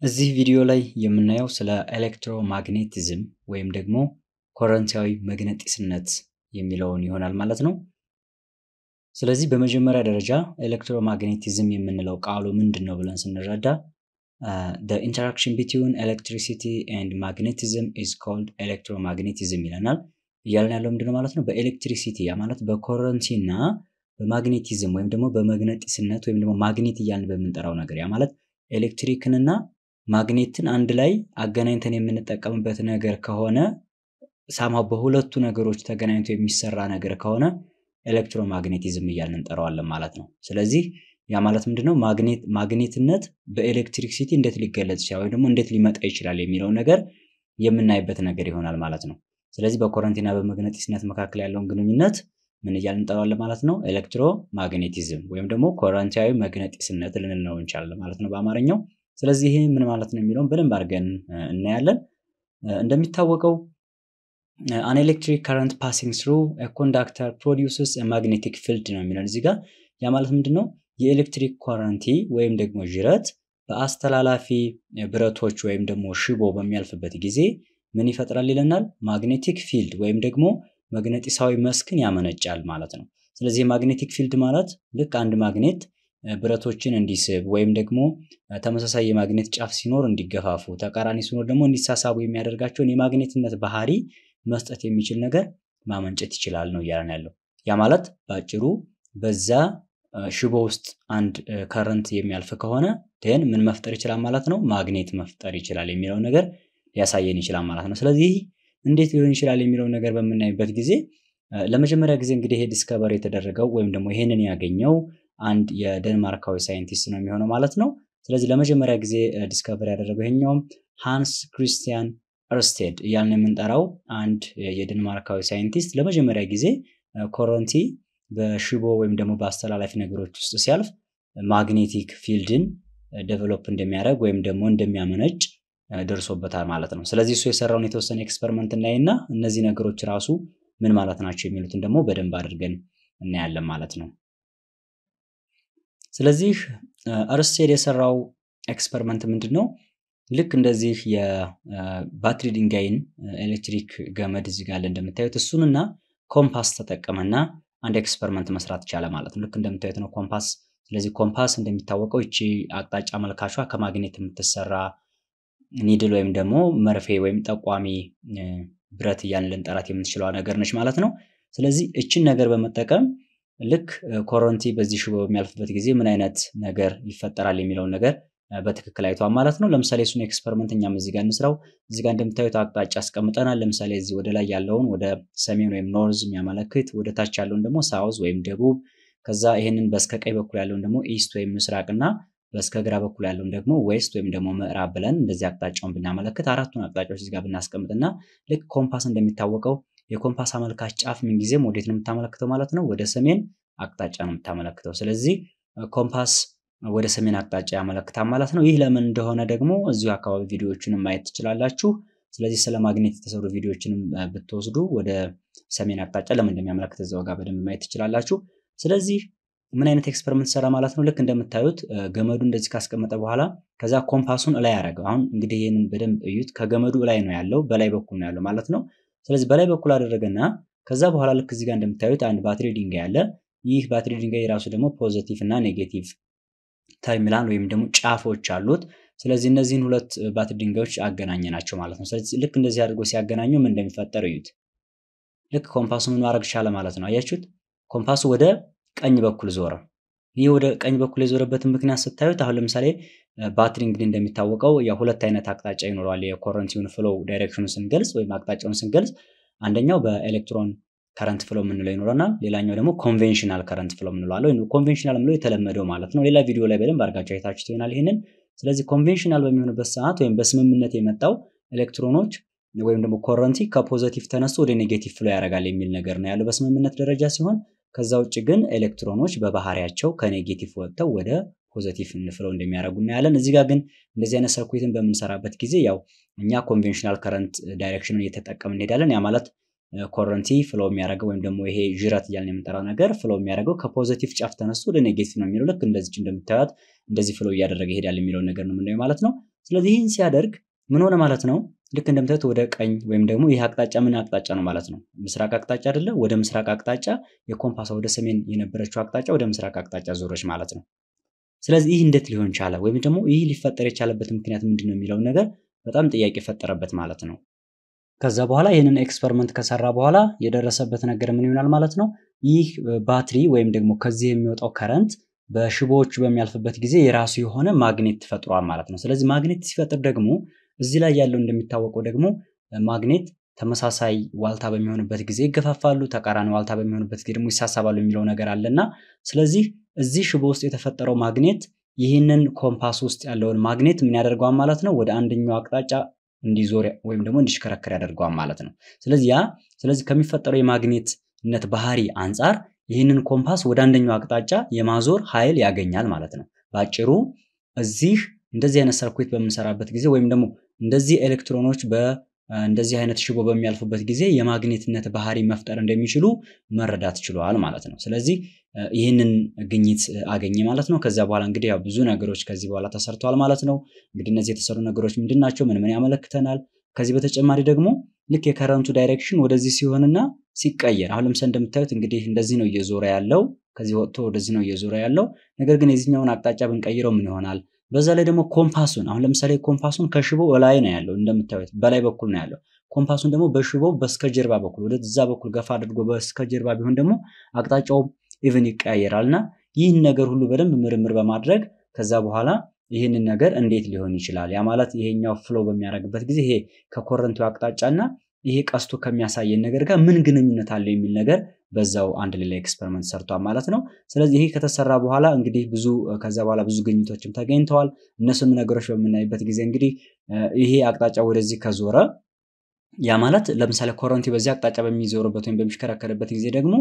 እዚህ ቪዲዮ ላይ የምናየው ስለ ኤሌክትሮማግኔቲዝም ወይም ደግሞ ኮረንታዊ መግነጢስነት የሚለውን ይሆናል ማለት ነው። ስለዚህ በመጀመሪያ ደረጃ ኤሌክትሮማግኔቲዝም የምንለው ቃሉ ምንድን ነው ብለን ስንረዳ ኢንተራክሽን ቢትዊን ኤሌክትሪሲቲ ኤንድ ማግኔቲዝም ኢዝ ኮልድ ኤሌክትሮማግኔቲዝም ይለናል። እያለን ያለው ምንድነው ማለት ነው? በኤሌክትሪሲቲ ያ ማለት በኮረንቲ እና በማግኔቲዝም ወይም ደግሞ በመግነጢስነት ወይም ደግሞ ማግኔት እያልን በምንጠራው ነገር ያ ማለት ኤሌክትሪክንና ማግኔትን አንድ ላይ አገናኝተን የምንጠቀምበት ነገር ከሆነ ሳምሃው በሁለቱ ነገሮች ተገናኝቶ የሚሰራ ነገር ከሆነ ኤሌክትሮማግኔቲዝም እያልን እንጠራዋለን ማለት ነው። ስለዚህ ያ ማለት ምንድነው ማግኔት ማግኔትነት በኤሌክትሪክሲቲ እንዴት ሊገለጽ ይችላል ወይም ደግሞ እንዴት ሊመጣ ይችላል የሚለው ነገር የምናይበት ነገር ይሆናል ማለት ነው። ስለዚህ በኮረንቲና በመግነጢስነት መካከል ያለውን ግንኙነት ምን እያልን እንጠራዋለን ማለት ነው? ኤሌክትሮማግኔቲዝም ወይም ደግሞ ኮረንታዊ መግነጢስነት ልንለው እንችላለን ማለት ነው በአማርኛው። ስለዚህ ይህ ምን ማለት ነው የሚለውን በደንብ አድርገን እናያለን። እንደሚታወቀው አን ኤሌክትሪክ ከረንት ፓሲንግ ስሩ ኮንዳክተር ፕሮዲውስስ ማግኔቲክ ፊልድ ነው የሚለን እዚህ ጋር። ያ ማለት ምንድን ነው? የኤሌክትሪክ ኮረንቲ ወይም ደግሞ ዥረት በአስተላላፊ ብረቶች ወይም ደግሞ ሽቦ በሚያልፍበት ጊዜ ምን ይፈጥራል ይለናል? ማግኔቲክ ፊልድ ወይም ደግሞ መግነጢሳዊ መስክን ያመነጫል ማለት ነው። ስለዚህ የማግኔቲክ ፊልድ ማለት ልክ አንድ ማግኔት ብረቶችን እንዲስብ ወይም ደግሞ ተመሳሳይ የማግኔት ጫፍ ሲኖር እንዲገፋፉ፣ ተቃራኒ ሲኖር ደግሞ እንዲሳሳቡ የሚያደርጋቸውን የማግኔትነት ባህሪ መስጠት የሚችል ነገር ማመንጨት ይችላል ነው እያለን ያለው። ያ ማለት በአጭሩ በዛ ሽቦ ውስጥ አንድ ከረንት የሚያልፍ ከሆነ ደን ምን መፍጠር ይችላል ማለት ነው? ማግኔት መፍጠር ይችላል የሚለው ነገር ሊያሳየን ይችላል ማለት ነው። ስለዚህ እንዴት ሊሆን ይችላል የሚለው ነገር በምናይበት ጊዜ ለመጀመሪያ ጊዜ እንግዲህ ይሄ ዲስከቨር የተደረገው ወይም ደግሞ ይሄንን ያገኘው አንድ የደንማርካዊ ሳይንቲስት ነው የሚሆነው ማለት ነው። ስለዚህ ለመጀመሪያ ጊዜ ዲስከቨር ያደረገው ይሄኛውም ሃንስ ክሪስቲያን እርስቴድ እያልን የምንጠራው አንድ የደንማርካዊ ሳይንቲስት ለመጀመሪያ ጊዜ ኮረንቲ በሽቦ ወይም ደግሞ በአስተላላፊ ነገሮች ውስጥ ሲያልፍ ማግኔቲክ ፊልድን ዴቨሎፕ እንደሚያደርግ ወይም ደግሞ እንደሚያመነጭ ደርሶበታል ማለት ነው። ስለዚህ እሱ የሰራውን የተወሰነ ኤክስፐሪመንት እናይና እነዚህ ነገሮች ራሱ ምን ማለት ናቸው የሚሉትን ደግሞ በደንብ አድርገን እናያለን ማለት ነው። ስለዚህ እርስቴድ የሰራው ኤክስፐሪመንት ምንድን ነው? ልክ እንደዚህ የባትሪ ድንጋይን ኤሌክትሪክ ገመድ እዚህ ጋር እንደምታዩት እሱንና ኮምፓስ ተጠቀመና አንድ ኤክስፐሪመንት መስራት ቻለ ማለት ነው። ልክ እንደምታዩት ነው ኮምፓስ። ስለዚህ ኮምፓስ እንደሚታወቀው ይቺ አቅጣጫ መልካቿ ከማግኔት የምትሰራ ኒድል ወይም ደግሞ መርፌ ወይም ጠቋሚ ብረት እያልን ልንጠራት የምንችለዋ ነገር ነች ማለት ነው። ስለዚህ እችን ነገር በመጠቀም ልክ ኮረንቲ በዚህ ሽቦ በሚያልፍበት ጊዜ ምን አይነት ነገር ይፈጠራል የሚለውን ነገር በትክክል አይቷል ማለት ነው። ለምሳሌ እሱን ኤክስፐሪመንት እኛም እዚህ ጋር እንስራው። እዚህ ጋር እንደምታዩት አቅጣጫ አስቀምጠናል። ለምሳሌ እዚህ ወደ ላይ ያለውን ወደ ሰሜን ወይም ኖርዝ የሚያመለክት፣ ወደ ታች ያለውን ደግሞ ሳውዝ ወይም ደቡብ፣ ከዛ ይሄንን በስከ ቀኝ በኩል ያለውን ደግሞ ኢስት ወይም ምስራቅ እና በስከ ግራ በኩል ያለውን ደግሞ ዌስት ወይም ደግሞ ምዕራብ ብለን እንደዚህ አቅጣጫውን ብናመለክት አራቱን አቅጣጫዎች እዚህ ጋር ብናስቀምጥና ልክ ኮምፓስ እንደሚታወቀው የኮምፓስ አመልካች ጫፍ ምንጊዜም ወዴት ነው የምታመለክተው ማለት ነው? ወደ ሰሜን አቅጣጫ ነው የምታመለክተው። ስለዚህ ኮምፓስ ወደ ሰሜን አቅጣጫ ያመለክታል ማለት ነው። ይህ ለምን እንደሆነ ደግሞ እዚሁ አካባቢ ቪዲዮዎችንም ማየት ትችላላችሁ። ስለዚህ ስለ ማግኔት የተሰሩ ቪዲዮዎችንም ብትወስዱ ወደ ሰሜን አቅጣጫ ለምን እንደሚያመለክት እዛው ጋር በደንብ ማየት ትችላላችሁ። ስለዚህ ምን አይነት ኤክስፐሪመንት ሰራ ማለት ነው? ልክ እንደምታዩት ገመዱ እንደዚህ ካስቀመጠ በኋላ ከዛ ኮምፓሱን እላይ ያደረገው። አሁን እንግዲህ ይህንን በደንብ እዩት። ከገመዱ እላይ ነው ያለው፣ በላይ በኩል ነው ያለው ማለት ነው። ስለዚህ በላይ በኩል አደረገና ከዛ በኋላ ልክ እዚህ ጋር እንደምታዩት አንድ ባትሪ ድንጋይ አለ። ይህ ባትሪ ድንጋይ የራሱ ደግሞ ፖዘቲቭ እና ኔጌቲቭ ተርሚናል ወይም ደግሞ ጫፎች አሉት። ስለዚህ እነዚህን ሁለት ባትሪ ድንጋዮች አገናኘ ናቸው ማለት ነው። ስለዚህ ልክ እንደዚህ አድርጎ ሲያገናኙ ምን እንደሚፈጠር እዩት። ልክ ኮምፓሱ ምን ማድረግ ቻለ ማለት ነው። አያችሁት? ኮምፓሱ ወደ ቀኝ በኩል ዞረ። ይህ ወደ ቀኝ በኩል የዞረበትን ምክንያት ስታዩት አሁን ለምሳሌ ባትሪ እንግዲህ እንደሚታወቀው ያው ሁለት አይነት አቅጣጫ ይኖረዋል። የኮረንቲውን ፍሎው ዳይሬክሽኑን ስንገልጽ ወይም አቅጣጫውን ስንገልጽ አንደኛው በኤሌክትሮን ከረንት ፍሎ የምንለው ይኖረናል። ሌላኛው ደግሞ ኮንቬንሽናል ከረንት ፍሎ የምንለው አለ። ወይም ኮንቬንሽናል የምንለው የተለመደው ማለት ነው። ሌላ ቪዲዮ ላይ በደንብ አድርጋችሁ አይታችሁት ይሆናል ይሄንን። ስለዚህ ኮንቬንሽናል በሚሆንበት ሰዓት ወይም በስምምነት የመጣው ኤሌክትሮኖች ወይም ደግሞ ኮረንቲ ከፖዘቲቭ ተነስቶ ወደ ኔጌቲቭ ፍሎ ያደርጋል የሚል ነገር ነው ያለው በስምምነት ደረጃ ሲሆን ከዛ ውጭ ግን ኤሌክትሮኖች በባህሪያቸው ከኔጌቲቭ ወጥተው ወደ ፖዘቲቭ ፍሎ እንደሚያደርጉ እናያለን። እዚህ ጋር ግን እንደዚህ አይነት ሰርኩትን በምንሰራበት ጊዜ ያው እኛ ኮንቬንሽናል ከረንት ዳይሬክሽንን እየተጠቀምን እንሄዳለን። ያ ማለት ኮረንቲ ፍሎ የሚያደርገው ወይም ደግሞ ይሄ ዥረት እያልን የምንጠራው ነገር ፍሎ የሚያደርገው ከፖዘቲቭ ጫፍ ተነስቶ ወደ ኔጌቲቭ ነው የሚለው ልክ እንደዚች እንደምታዩት እንደዚህ ፍሎ እያደረገ ይሄዳል የሚለውን ነገር ነው የምናየው ማለት ነው። ስለዚህ ይህን ሲያደርግ ምን ሆነ ማለት ነው? ልክ እንደምታዩት ወደ ቀኝ ወይም ደግሞ ይህ አቅጣጫ ምን አቅጣጫ ነው ማለት ነው? ምስራቅ አቅጣጫ አይደለ? ወደ ምስራቅ አቅጣጫ የኮምፓሷ ወደ ሰሜን የነበረችው አቅጣጫ ወደ ምስራቅ አቅጣጫ ዞረች ማለት ነው። ስለዚህ ይህ እንዴት ሊሆን ቻለ? ወይም ደግሞ ይህ ሊፈጠር የቻለበት ምክንያት ምንድን ነው የሚለውን ነገር በጣም ጥያቄ ፈጠረበት ማለት ነው። ከዛ በኋላ ይህንን ኤክስፐሪመንት ከሰራ በኋላ የደረሰበት ነገር ምን ይሆናል ማለት ነው? ይህ ባትሪ ወይም ደግሞ ከዚህ የሚወጣው ከረንት በሽቦዎቹ በሚያልፍበት ጊዜ የራሱ የሆነ ማግኔት ፈጥሯል ማለት ነው። ስለዚህ ማግኔት ሲፈጥር ደግሞ እዚህ ላይ ያለው እንደሚታወቀው ደግሞ ማግኔት ተመሳሳይ ዋልታ በሚሆንበት ጊዜ ይገፋፋሉ፣ ተቃራኒ ዋልታ በሚሆንበት ጊዜ ደግሞ ይሳሳባሉ የሚለው ነገር አለና ስለዚህ እዚህ ሽቦ ውስጥ የተፈጠረው ማግኔት ይህንን ኮምፓስ ውስጥ ያለውን ማግኔት ምን ያደርገዋል ማለት ነው? ወደ አንደኛው አቅጣጫ እንዲዞር ወይም ደግሞ እንዲሽከረከር ያደርገዋል ማለት ነው። ስለዚህ ያ ስለዚህ ከሚፈጠረው የማግኔትነት ባህሪ አንጻር ይህንን ኮምፓስ ወደ አንደኛው አቅጣጫ የማዞር ኃይል ያገኛል ማለት ነው። በአጭሩ እዚህ እንደዚህ አይነት ሰርኩት በምንሰራበት ጊዜ ወይም ደግሞ እንደዚህ ኤሌክትሮኖች በእንደዚህ አይነት ሽቦ በሚያልፉበት ጊዜ የማግኔትነት ባህሪ መፍጠር እንደሚችሉ መረዳት ችለዋል ማለት ነው። ስለዚህ ይህንን ግኝት አገኘ ማለት ነው። ከዚያ በኋላ እንግዲህ ያው ብዙ ነገሮች ከዚህ በኋላ ተሰርተዋል ማለት ነው። እንግዲህ እነዚህ የተሰሩ ነገሮች ምንድን ናቸው? ምን ምን ያመለክተናል? ከዚህ በተጨማሪ ደግሞ ልክ የከረንቱ ዳይሬክሽን ወደዚህ ሲሆንና ሲቀየር አሁን ለምሳሌ እንደምታዩት እንግዲህ እንደዚህ ነው እየዞረ ያለው ከዚህ ወጥቶ ወደዚህ ነው እየዞረ ያለው። ነገር ግን የዚህኛውን አቅጣጫ ብንቀይረው ምን ይሆናል? በዛ ላይ ደግሞ ኮምፓሱን አሁን ለምሳሌ ኮምፓሱን ከሽቦ ላይ ነው ያለው እንደምታዩት በላይ በኩል ነው ያለው። ኮምፓሱን ደግሞ በሽቦ በስተጀርባ በኩል ወደዛ በኩል ገፋ አድርጎ በስተጀርባ ቢሆን ደግሞ አቅጣጫው ኢቭን ይቀያየራል እና ይህን ነገር ሁሉ በደንብ ምርምር በማድረግ ከዛ በኋላ ይህንን ነገር እንዴት ሊሆን ይችላል? ያ ማለት ይሄኛው ፍሎ በሚያደርግበት ጊዜ ይሄ ከኮረንቱ አቅጣጫና ይሄ ቀስቶ ከሚያሳየን ነገር ጋር ምን ግንኙነት አለው የሚል ነገር በዛው አንድ ሌላ ኤክስፐሪመንት ሰርቷል ማለት ነው። ስለዚህ ይሄ ከተሰራ በኋላ እንግዲህ ብዙ ከዛ በኋላ ብዙ ግኝቶችም ተገኝተዋል። እነሱም ነገሮች በምናይበት ጊዜ እንግዲህ ይሄ አቅጣጫ ወደዚህ ከዞረ ያ ማለት ለምሳሌ ኮረንቲ በዚህ አቅጣጫ በሚዞርበት ወይም በሚሽከረከርበት ጊዜ ደግሞ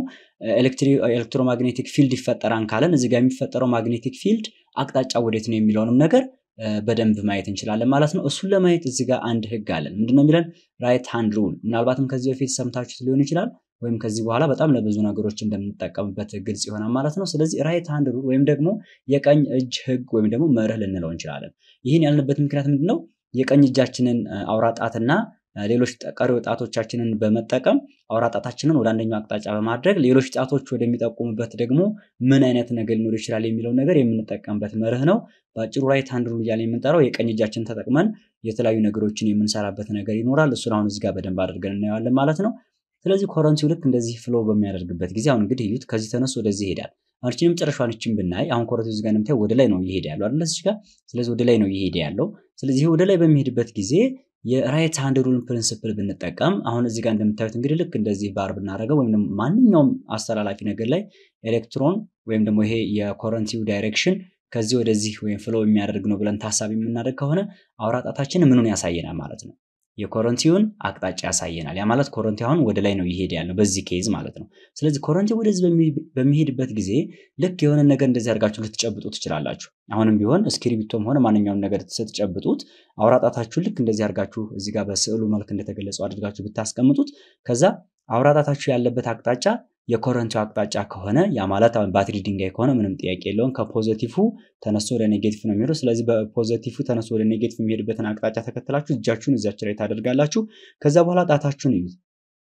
ኤሌክትሮማግኔቲክ ፊልድ ይፈጠራል ካለን እዚህ ጋር የሚፈጠረው ማግኔቲክ ፊልድ አቅጣጫ ወዴት ነው የሚለውንም ነገር በደንብ ማየት እንችላለን ማለት ነው። እሱን ለማየት እዚህ ጋር አንድ ህግ አለን። ምንድነው የሚለን? ራይት ሃንድ ሩል። ምናልባትም ከዚህ በፊት ሰምታችሁት ሊሆን ይችላል ወይም ከዚህ በኋላ በጣም ለብዙ ነገሮች እንደምንጠቀምበት ግልጽ ይሆናል ማለት ነው። ስለዚህ ራይት ሃንድ ሩል ወይም ደግሞ የቀኝ እጅ ህግ ወይም ደግሞ መርህ ልንለው እንችላለን። ይህን ያልንበት ምክንያት ምንድን ነው? የቀኝ እጃችንን አውራ ጣትና ሌሎች ቀሪ ጣቶቻችንን በመጠቀም አውራ ጣታችንን ወደ አንደኛው አቅጣጫ በማድረግ ሌሎች ጣቶች ወደሚጠቁሙበት ደግሞ ምን አይነት ነገር ሊኖር ይችላል የሚለው ነገር የምንጠቀምበት መርህ ነው። በአጭሩ ራይት ሃንድ ሩል እያለ የምንጠራው የቀኝ እጃችን ተጠቅመን የተለያዩ ነገሮችን የምንሰራበት ነገር ይኖራል። እሱን አሁን እዚህ ጋር በደንብ አድርገን እናየዋለን ማለት ነው። ስለዚህ ኮረንቲው ልክ እንደዚህ ፍሎ በሚያደርግበት ጊዜ አሁን እንግዲህ እዩት፣ ከዚህ ተነሱ ወደዚህ ይሄዳል። አሁን እቺ የመጨረሻዋን እቺን ብናይ አሁን ኮረንቲው እዚህ ጋር እንደምታየው ወደ ላይ ነው እየሄደ ያለው አይደል? እዚህ ጋር ስለዚህ ወደ ላይ ነው እየሄደ ያለው። ስለዚህ ወደ ላይ በሚሄድበት ጊዜ የራይት ሃንድ ሩል ፕሪንሲፕል ብንጠቀም አሁን እዚህ ጋር እንደምታዩት እንግዲህ ልክ እንደዚህ ባር ብናደርገው ወይም ደግሞ ማንኛውም አስተላላፊ ነገር ላይ ኤሌክትሮን ወይም ደግሞ ይሄ የኮረንቲው ዳይሬክሽን ከዚህ ወደዚህ ወይም ፍሎ የሚያደርግ ነው ብለን ታሳቢ የምናደርግ ከሆነ አውራ ጣታችን ምኑን ያሳየናል ማለት ነው የኮረንቲውን አቅጣጫ ያሳየናል። ያ ማለት ኮረንቲ አሁን ወደ ላይ ነው ይሄድ ያለው በዚህ ኬዝ ማለት ነው። ስለዚህ ኮረንቲ ወደዚህ በሚሄድበት ጊዜ ልክ የሆነ ነገር እንደዚህ አድርጋችሁ ልትጨብጡ ትችላላችሁ። አሁንም ቢሆን እስክሪብቶም ሆነ ማንኛውም ነገር ስትጨብጡት አውራጣታችሁን ልክ እንደዚህ አድርጋችሁ እዚህ ጋር በስዕሉ መልክ እንደተገለጸው አድርጋችሁ ብታስቀምጡት ከዛ አውራጣታችሁ ያለበት አቅጣጫ የኮረንቲው አቅጣጫ ከሆነ ያ ማለት አሁን ባትሪ ድንጋይ ከሆነ ምንም ጥያቄ የለውም። ከፖዘቲቭ ተነስቶ ወደ ኔጌቲቭ ነው የሚሄደው። ስለዚህ በፖዘቲቭ ተነስቶ ወደ ኔጌቲቭ የሚሄድበትን አቅጣጫ ተከትላችሁ እጃችሁን እዚያች ላይ ታደርጋላችሁ። ከዛ በኋላ ጣታችሁን እዩት።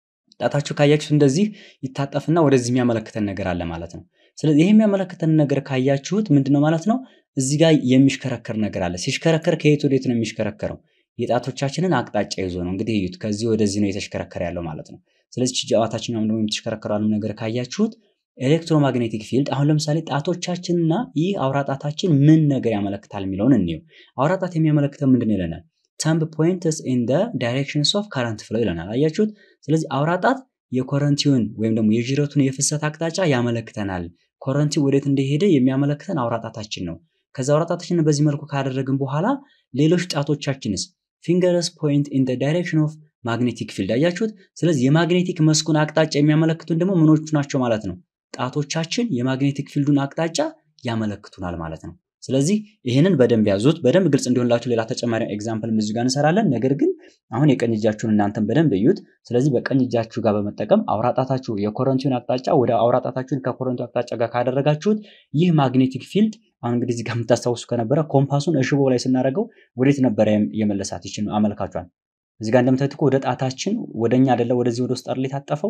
ጣታችሁ ካያችሁት እንደዚህ ይታጠፍና ወደዚህ የሚያመለክተን ነገር አለ ማለት ነው። ስለዚህ ይህ የሚያመለክተን ነገር ካያችሁት ምንድነው ማለት ነው? እዚህ ጋር የሚሽከረከር ነገር አለ። ሲሽከረከር ከየት ወዴት ነው የሚሽከረከረው? የጣቶቻችንን አቅጣጫ ይዞ ነው። እንግዲህ እዩት፣ ከዚህ ወደዚህ ነው የተሽከረከረ ያለው ማለት ነው። ስለዚህ ጨዋታችኛውም ደግሞ የምትሽከረከረው ነገር ካያችሁት ኤሌክትሮማግኔቲክ ፊልድ አሁን ለምሳሌ ጣቶቻችንና ይህ አውራ ጣታችን ምን ነገር ያመለክታል የሚለውን እንየው። አውራ ጣት የሚያመለክተው ምንድን ይለናል? ተምብ ፖይንትስ ኢን ደ ዳይሬክሽንስ ኦፍ ከረንት ፍሎ ይለናል። አያችሁት? ስለዚህ አውራ ጣት የኮረንቲውን ወይም ደግሞ የጅረቱን የፍሰት አቅጣጫ ያመለክተናል። ኮረንቲ ወዴት እንደሄደ የሚያመለክተን አውራ ጣታችን ነው። ከዛ አውራ ጣታችንን በዚህ መልኩ ካደረግን በኋላ ሌሎች ጣቶቻችንስ ፊንገርስ ፖይንት ኢን ደ ዳይሬክሽን ኦፍ ማግኔቲክ ፊልድ አያችሁት። ስለዚህ የማግኔቲክ መስኩን አቅጣጫ የሚያመለክቱን ደግሞ ምኖቹ ናቸው ማለት ነው? ጣቶቻችን የማግኔቲክ ፊልዱን አቅጣጫ ያመለክቱናል ማለት ነው። ስለዚህ ይህንን በደንብ ያዙት። በደንብ ግልጽ እንዲሆንላችሁ ሌላ ተጨማሪ ኤግዛምፕል እዚህ ጋር እንሰራለን። ነገር ግን አሁን የቀኝ እጃችሁን እናንተን በደንብ እዩት። ስለዚህ በቀኝ እጃችሁ ጋር በመጠቀም አውራጣታችሁ የኮረንቲውን አቅጣጫ ወደ አውራጣታችሁን ከኮረንቲው አቅጣጫ ጋር ካደረጋችሁት ይህ ማግኔቲክ ፊልድ አሁን እንግዲህ እዚህ ጋር የምታስታውሱ ከነበረ ኮምፓሱን እሽቦ ላይ ስናደርገው ወዴት ነበረ የመለሳት ይችን አመልካቿን እዚህ ጋር እንደምታዩት እኮ ወደ ጣታችን ወደ እኛ አይደለ ወደዚህ ወደ ውስጥ አይደለ የታጠፈው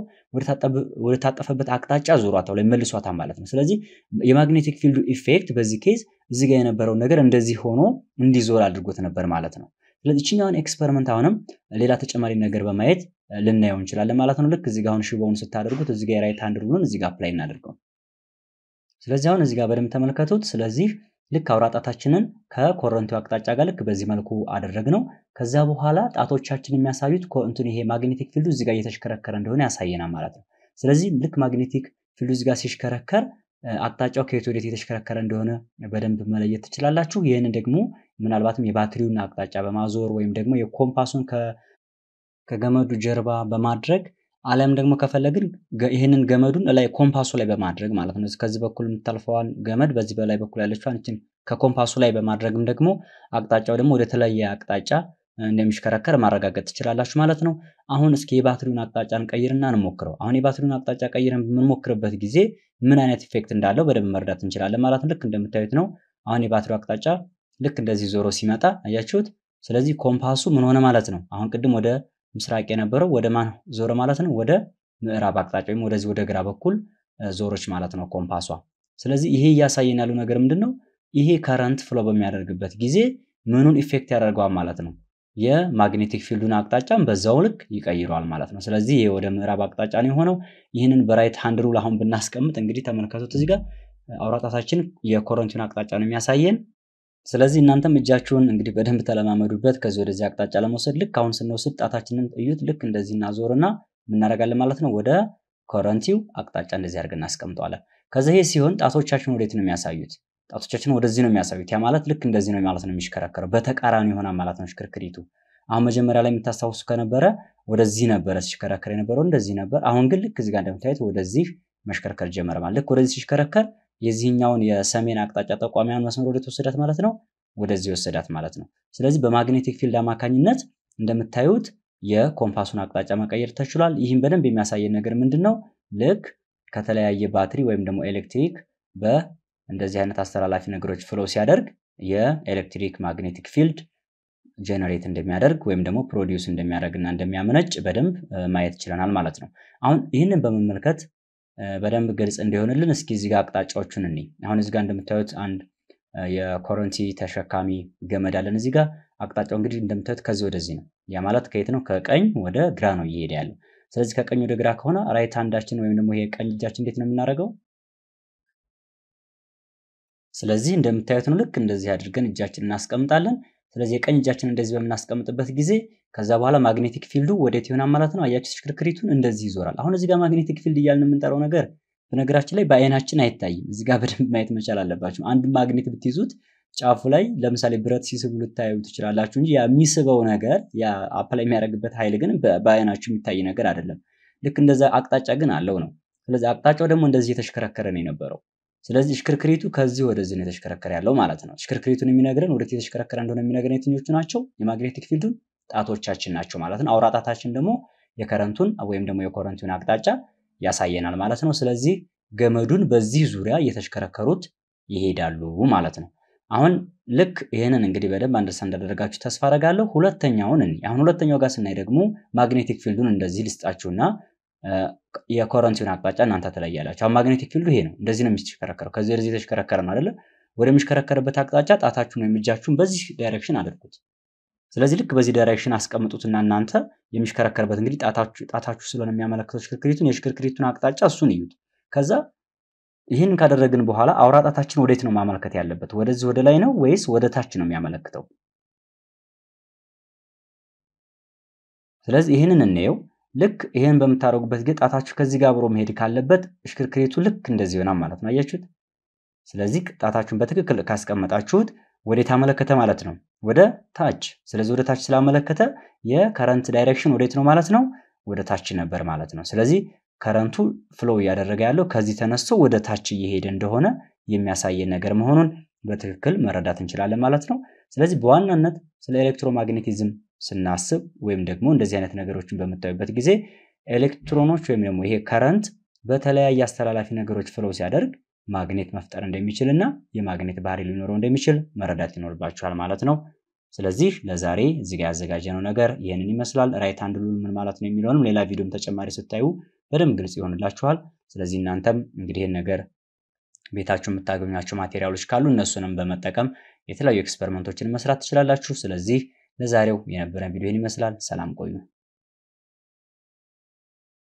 ወደ ታጠፈበት አቅጣጫ ዙሯታል ላይ መልሷታል ማለት ነው። ስለዚህ የማግኔቲክ ፊልዱ ኢፌክት በዚህ ኬዝ እዚህ ጋር የነበረው ነገር እንደዚህ ሆኖ እንዲዞር አድርጎት ነበር ማለት ነው። ስለዚህ ይችኛውን ኤክስፐሪመንት አሁንም ሌላ ተጨማሪ ነገር በማየት ልናየው እንችላለን ማለት ነው። ልክ እዚህ ጋር አሁን ሽቦውን ስታደርጉት እዚህ ጋር የራይት ሃንድ ሩሉን እዚህ ጋር አፕላይ እናደርገው። ስለዚህ አሁን እዚህ ጋር በደንብ ተመልከቱት። ስለዚህ ልክ አውራ ጣታችንን ከኮረንቲው አቅጣጫ ጋር ልክ በዚህ መልኩ አደረግነው። ከዛ በኋላ ጣቶቻችን የሚያሳዩት እንትን ይሄ ማግኔቲክ ፊልዱ እዚህ ጋር እየተሽከረከረ እንደሆነ ያሳየናል ማለት ነው። ስለዚህ ልክ ማግኔቲክ ፊልዱ እዚህ ጋር ሲሽከረከር አቅጣጫው ከየት ወዴት የተሽከረከረ እንደሆነ በደንብ መለየት ትችላላችሁ። ይህንን ደግሞ ምናልባትም የባትሪውን አቅጣጫ በማዞር ወይም ደግሞ የኮምፓሱን ከገመዱ ጀርባ በማድረግ አሊያም ደግሞ ከፈለግን ይህንን ገመዱን ላይ ኮምፓሱ ላይ በማድረግ ማለት ነው። ከዚህ በኩል የምታልፈዋን ገመድ በዚህ በላይ በኩል ያለችዋን ይችን ከኮምፓሱ ላይ በማድረግም ደግሞ አቅጣጫው ደግሞ ወደ ተለያየ አቅጣጫ እንደሚሽከረከር ማረጋገጥ ትችላላችሁ ማለት ነው። አሁን እስኪ የባትሪውን አቅጣጫ እንቀይርና እንሞክረው። አሁን የባትሪውን አቅጣጫ ቀይረን በምንሞክርበት ጊዜ ምን አይነት ኢፌክት እንዳለው በደንብ መረዳት እንችላለን ማለት ነው። ልክ እንደምታዩት ነው። አሁን የባትሪው አቅጣጫ ልክ እንደዚህ ዞሮ ሲመጣ አያችሁት። ስለዚህ ኮምፓሱ ምን ሆነ ማለት ነው። አሁን ቅድም ወደ ምስራቅ የነበረው ወደ ማን ዞረ ማለት ነው? ወደ ምዕራብ አቅጣጫ ወይም ወደዚህ ወደ ግራ በኩል ዞሮች ማለት ነው ኮምፓሷ። ስለዚህ ይሄ እያሳየን ያለው ነገር ምንድን ነው? ይሄ ከረንት ፍሎ በሚያደርግበት ጊዜ ምኑን ኢፌክት ያደርገዋል ማለት ነው? የማግኔቲክ ፊልዱን አቅጣጫን በዛው ልክ ይቀይረዋል ማለት ነው። ስለዚህ ይሄ ወደ ምዕራብ አቅጣጫ ነው የሆነው። ይህንን በራይት ሃንድ ሩል አሁን ብናስቀምጥ እንግዲህ ተመልከቱት እዚህ ጋር አውራጣታችን የኮረንቲውን አቅጣጫ ነው የሚያሳየን። ስለዚህ እናንተም እጃችሁን እንግዲህ በደንብ ተለማመዱበት። ከዚህ ወደዚህ አቅጣጫ ለመውሰድ ልክ አሁን ስንወስድ ጣታችንን እዩት። ልክ እንደዚህ እናዞርና እናደርጋለን ማለት ነው። ወደ ኮረንቲው አቅጣጫ እንደዚህ አድርገን እናስቀምጠዋለን። ከዛ ይሄ ሲሆን ጣቶቻችን ወዴት ነው የሚያሳዩት? ጣቶቻችን ወደዚህ ነው የሚያሳዩት። ያ ማለት ልክ እንደዚህ ነው ማለት ነው የሚሽከረከረው። በተቃራኒ ይሆናል ማለት ነው ሽክርክሪቱ። አሁን መጀመሪያ ላይ የምታስታውሱ ከነበረ ወደዚህ ነበረ ሲሽከረከር የነበረው እንደዚህ ነበር። አሁን ግን ልክ እዚህ ጋር እንደምታዩት ወደዚህ መሽከርከር ጀመረ ማለት ልክ ወደዚህ ሲሽከረከር የዚህኛውን የሰሜን አቅጣጫ ጠቋሚያን መስመር ወደ ተወሰዳት ማለት ነው፣ ወደዚህ ወሰዳት ማለት ነው። ስለዚህ በማግኔቲክ ፊልድ አማካኝነት እንደምታዩት የኮምፓሱን አቅጣጫ መቀየር ተችሏል። ይህም በደንብ የሚያሳየን ነገር ምንድን ነው? ልክ ከተለያየ ባትሪ ወይም ደግሞ ኤሌክትሪክ በእንደዚህ አይነት አስተላላፊ ነገሮች ፍሎ ሲያደርግ የኤሌክትሪክ ማግኔቲክ ፊልድ ጀነሬት እንደሚያደርግ ወይም ደግሞ ፕሮዲውስ እንደሚያደርግ እና እንደሚያመነጭ በደንብ ማየት ችለናል ማለት ነው። አሁን ይህንን በመመልከት በደንብ ግልጽ እንዲሆንልን እስኪ እዚህ ጋር አቅጣጫዎቹን እኔ አሁን እዚህ ጋር እንደምታዩት አንድ የኮረንቲ ተሸካሚ ገመድ አለን። እዚህ ጋር አቅጣጫው እንግዲህ እንደምታዩት ከዚህ ወደዚህ ነው። ያ ማለት ከየት ነው? ከቀኝ ወደ ግራ ነው እየሄደ ያለው። ስለዚህ ከቀኝ ወደ ግራ ከሆነ ራይት ሃንዳችን ወይም ደግሞ ይሄ ቀኝ እጃችን እንዴት ነው የምናደርገው? ስለዚህ እንደምታዩት ነው። ልክ እንደዚህ አድርገን እጃችን እናስቀምጣለን። ስለዚህ የቀኝ እጃችን እንደዚህ በምናስቀምጥበት ጊዜ ከዛ በኋላ ማግኔቲክ ፊልዱ ወዴት ይሆናል ማለት ነው። አያችሁ ሽክርክሪቱን እንደዚህ ይዞራል። አሁን እዚህ ጋር ማግኔቲክ ፊልድ እያልን የምንጠራው ነገር በነገራችን ላይ በአይናችን አይታይም። እዚህ ጋር በደንብ ማየት መቻል አለባችሁ። አንድ ማግኔት ብትይዙት ጫፉ ላይ ለምሳሌ ብረት ሲስቡ ልታዩ ትችላላችሁ እንጂ የሚስበው ነገር አፕላይ የሚያደርግበት ኃይል ግን በአይናችሁ የሚታይ ነገር አይደለም። ልክ እንደዛ አቅጣጫ ግን አለው ነው። ስለዚህ አቅጣጫው ደግሞ እንደዚህ የተሽከረከረ ነው የነበረው። ስለዚህ ሽክርክሪቱ ከዚህ ወደዚህ ነው የተሽከረከረ ያለው ማለት ነው። ሽክርክሪቱን የሚነግረን ወደት የተሽከረከረ እንደሆነ የሚነግረን የትኞቹ ናቸው? የማግኔቲክ ፊልዱን ጣቶቻችን ናቸው ማለት ነው። አውራ ጣታችን ደግሞ የከረንቱን ወይም ደግሞ የኮረንቱን አቅጣጫ ያሳየናል ማለት ነው። ስለዚህ ገመዱን በዚህ ዙሪያ እየተሽከረከሩት ይሄዳሉ ማለት ነው። አሁን ልክ ይህንን እንግዲህ በደንብ አንደርስታንድ እንዳደረጋችሁ ተስፋ አደርጋለሁ። ሁለተኛውን እኔ አሁን ሁለተኛው ጋር ስናይ ደግሞ ማግኔቲክ ፊልዱን እንደዚህ ልስጣችሁና የኮረንቲውን አቅጣጫ እናንተ ትለያላችሁ። አሁን ማግኔቲክ ፊልዱ ይሄ ነው፣ እንደዚህ ነው የሚሽከረከረው። ከዚህ ወደዚህ የተሽከረከረ ነው አይደለ? ወደሚሽከረከርበት አቅጣጫ ጣታችሁን ወይም እጃችሁን በዚህ ዳይሬክሽን አድርጉት። ስለዚህ ልክ በዚህ ዳይሬክሽን አስቀምጡትና እናንተ የሚሽከረከርበት እንግዲህ ጣታችሁ ስለሆነ የሚያመለክተው ሽክርክሪቱን የሽክርክሪቱን አቅጣጫ እሱን እዩት። ከዛ ይህን ካደረግን በኋላ አውራ ጣታችን ወዴት ነው ማመልከት ያለበት? ወደዚህ ወደ ላይ ነው ወይስ ወደ ታች ነው የሚያመለክተው? ስለዚህ ይህንን እንየው። ልክ ይህን በምታደርጉበት ጊዜ ጣታችሁ ከዚህ ጋር አብሮ መሄድ ካለበት ሽክርክሪቱ ልክ እንደዚህ ይሆናል ማለት ነው። አያችሁት? ስለዚህ ጣታችሁን በትክክል ካስቀመጣችሁት ወዴት አመለከተ ማለት ነው? ወደ ታች። ስለዚህ ወደ ታች ስላመለከተ የከረንት ዳይሬክሽን ወዴት ነው ማለት ነው? ወደ ታች ነበር ማለት ነው። ስለዚህ ከረንቱ ፍሎ እያደረገ ያለው ከዚህ ተነስቶ ወደ ታች እየሄደ እንደሆነ የሚያሳየን ነገር መሆኑን በትክክል መረዳት እንችላለን ማለት ነው። ስለዚህ በዋናነት ስለ ኤሌክትሮማግኔቲዝም ስናስብ ወይም ደግሞ እንደዚህ አይነት ነገሮችን በምታዩበት ጊዜ ኤሌክትሮኖች ወይም ደግሞ ይሄ ከረንት በተለያየ አስተላላፊ ነገሮች ፍሎ ሲያደርግ ማግኔት መፍጠር እንደሚችል እና የማግኔት ባህሪ ሊኖረው እንደሚችል መረዳት ይኖርባችኋል ማለት ነው። ስለዚህ ለዛሬ እዚህ ጋር ያዘጋጀነው ነገር ይህንን ይመስላል። ራይት ሃንድ ሩል ምን ማለት ነው የሚለውንም ሌላ ቪዲዮም ተጨማሪ ስታዩ በደንብ ግልጽ ይሆንላችኋል። ስለዚህ እናንተም እንግዲህ ይህን ነገር ቤታችሁ የምታገኟቸው ማቴሪያሎች ካሉ እነሱንም በመጠቀም የተለያዩ ኤክስፐሪመንቶችን መስራት ትችላላችሁ። ስለዚህ ለዛሬው የነበረን ቪዲዮ ይህን ይመስላል። ሰላም ቆዩ።